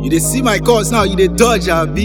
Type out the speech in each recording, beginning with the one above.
You dey see my calls now, you dey dodge, abi?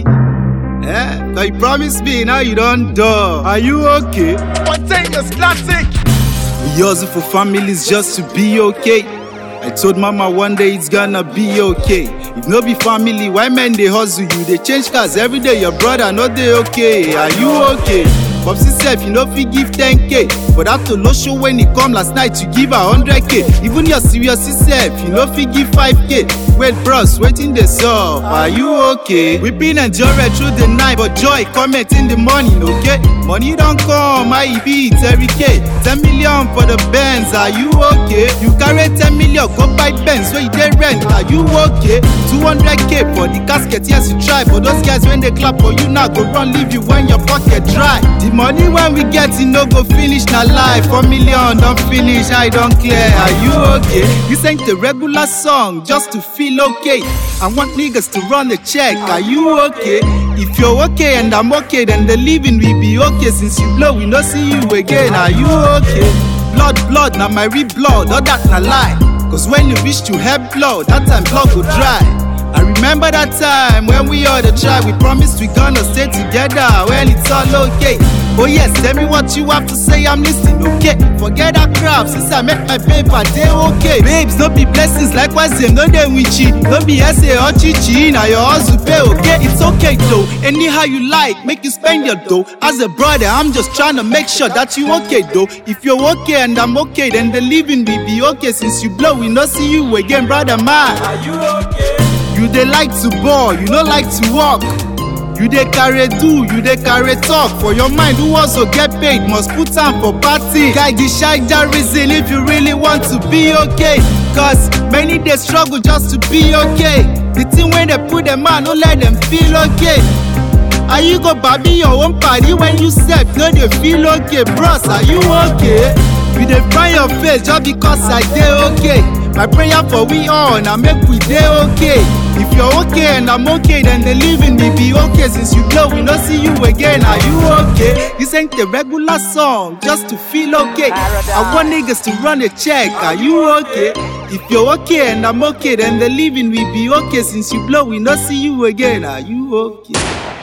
Eh? Now you promise me, now you don't do. Are you okay? Spontaneous classic. We hustle for families just to be okay. I told mama one day it's gonna be okay. If no be family, why men they hustle you? They change cars every day, your brother not they okay. Are you okay? Popsy self, you know fi give 10k. But after no show when he come last night, you give her 100k. Even your serious self, you know fi give 5k. Wait, bros, waiting the up. Are you okay? We been enjoying through the night, but joy comment in the morning, okay? Money don't come, I be Terry K. 10 million for the Benz, are you okay? You carry 10 million, go buy Benz, so you dey rent, are you okay? 200k for the casket, yes you try. For those guys when they clap for you now, go run leave you when your pocket dry. The money when we get it no go finish, na life. 4 million don't finish, I don't clear, are you okay? This ain't the regular song, just to feel okay. I want niggas to run the check, are you okay? If you're okay and I'm okay, then the living will be okay. Since you blow, we no see you again. Are you okay? Blood, blood, now my real blood, all that na lie. Cause when you reach to help blood, that time blood go dry. I remember that time when we all the try, we promised we gonna stay together when it's all okay. Oh yes, tell me what you have to say, I'm listening, okay? Forget that crap, since I make my paper, they okay. Babes, no be blessings, likewise them, no they witchy. No be essay or chichi, now your hustle pay, okay? It's okay though, anyhow you like, make you spend your dough. As a brother, I'm just trying to make sure that you okay though. If you're okay and I'm okay, then the living will be okay. Since you blow, we no see you again, brother man. Are you okay? You dey like to ball, you no like to walk. You dey carry do, you dey carry talk. For your mind, who also get paid must put am for party. Guy, decide that reason if you really want to be okay. Cause many dey struggle just to be okay. The thing when they put them on, no let them feel okay. Are you go baby your own party when you sef no dey feel okay, bros? Are you okay? You dey find your face just because I dey okay. My prayer for we all na make we dey okay. If you're okay and I'm okay, then the living will be okay. Since you blow, we no see you again. Are you okay? This ain't the regular song, just to feel okay. I want niggas to run a check. Are you okay? If you're okay and I'm okay, then the living will be okay. Since you blow, we no see you again. Are you okay?